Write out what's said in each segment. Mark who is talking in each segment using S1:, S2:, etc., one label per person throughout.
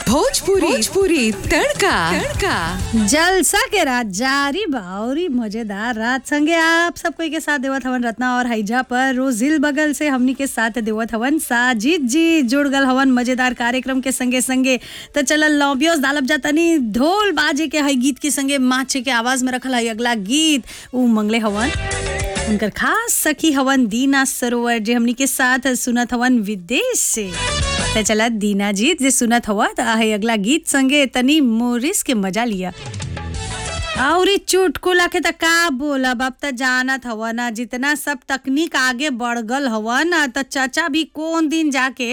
S1: भोजपुरी भोजपुरी तड़का तड़का
S2: जलसा के रात जारी बाउरी मजेदार रात संगे आप सब कोई के साथ देवत हवन रत्ना और हैजा पर रोजिल बगल से हमनी के साथ देवत हवन साजिद जी जुड़ गल हवन मजेदार कार्यक्रम के संगे संगे तो चल लॉबियोस दालब जातनी ढोल बाजे के हई गीत के संगे माचे के आवाज में रखल हई अगला गीत ऊ मंगले हवन उनकर खास सखी हवन दीना सरोवर जे हमनी के साथ सुनत हवन विदेश से त चला दीना जी जे सुनत हवा त आहे अगला गीत संगे तनी मोरिस के मजा लिया और ई चुटकुला के त का बोलब अब त जानत हवा ना जितना सब तकनीक आगे बढ़ गल हवा ना त चाचा भी कौन दिन जाके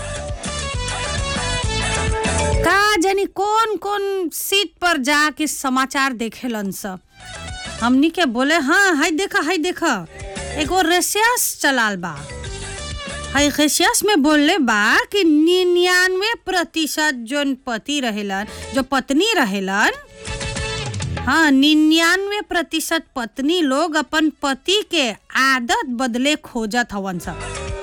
S2: का जानी कौन कौन सीट पर जाके समाचार देखेलन सब हमनी के बोले हाँ हाय देखा हाय देखा एगो रेसियस चलाल बा हाय रेसियस में बोलले बा कि निन्यानवे प्रतिशत जोन पति रहेलन जो पत्नी रहेलन हाँ निन्यानवे प्रतिशत पत्नी लोग अपन पति के आदत बदले खोजत हवन सब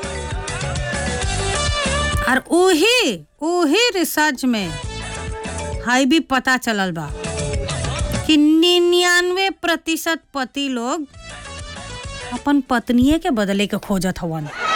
S2: और उही उही रिसर्च में हाई भी पता चलल बा कि निन्यानवे प्रतिशत पति लोग अपन पत्निये के बदले के खोजत हवन